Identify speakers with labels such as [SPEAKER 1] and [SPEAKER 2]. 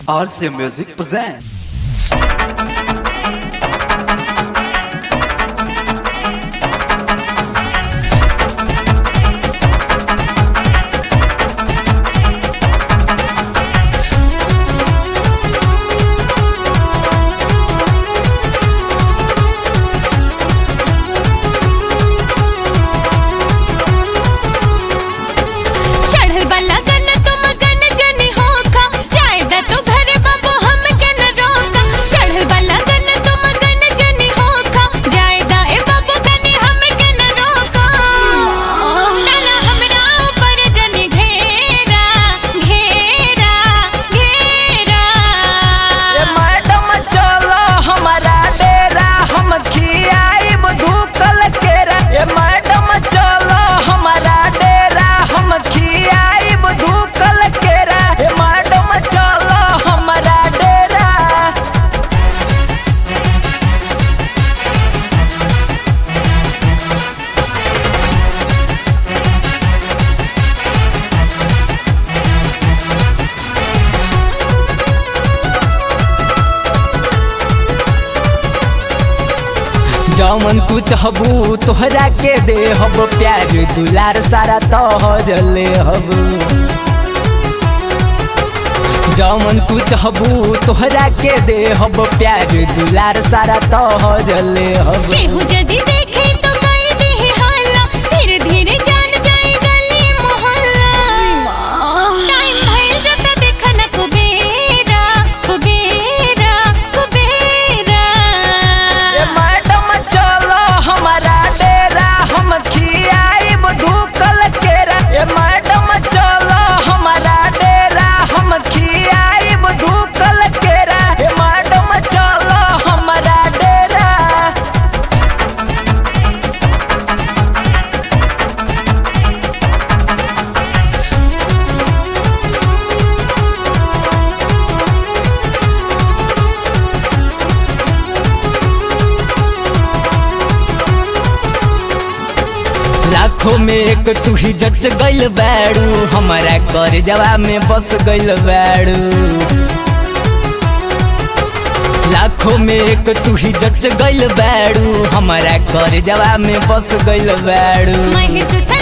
[SPEAKER 1] RC Music present.
[SPEAKER 2] चढ़ल वाला गन तुम गन जनी होखा जायदा तो घर बाबू हम के न रोका चढ़ल वाला गन तुम गन जनी होखा जायदा ए बाबू गनी हम के न रोका डाला हमरा ऊपर जनी घेरा घेरा घेरा
[SPEAKER 3] ए मैडम चलो हमारा डेरा हम खियाइब धूकल केरा ए मैडम चलो हमारा डेरा हम खियाइब धूकल केरा ए मैडम चलो हमारा डेरा जौमन तू चाहबू तोहरा के दे हब प्यार दुलार सारा तोहर ले हब जौमन तू चाहबू तोहरा के दे हब प्यार दुलार सारा तोहर ले हब
[SPEAKER 2] केहू जदी देखे तो कई दे हल्ला धीरे धीरे जान जाए गली मोहल्ला टाइम भइल जता देखा न कुबेरा कुबेरा कुबेरा
[SPEAKER 3] ए मैडम चलो हमारा डेरा हम खियाइब धूकल केरा ए मैडम चलो हमारा डेरा हम खियाइब धूकल केरा ए मैडम चलो हमारा डेरा लाखों में एक तू ही जच गइल बैडू हमारा कर जवा में बस गइल बैडू लाखों में एक तू ही जच गइल बैडू हमारा कर जवा में बस गइल बैडू
[SPEAKER 2] महिष सन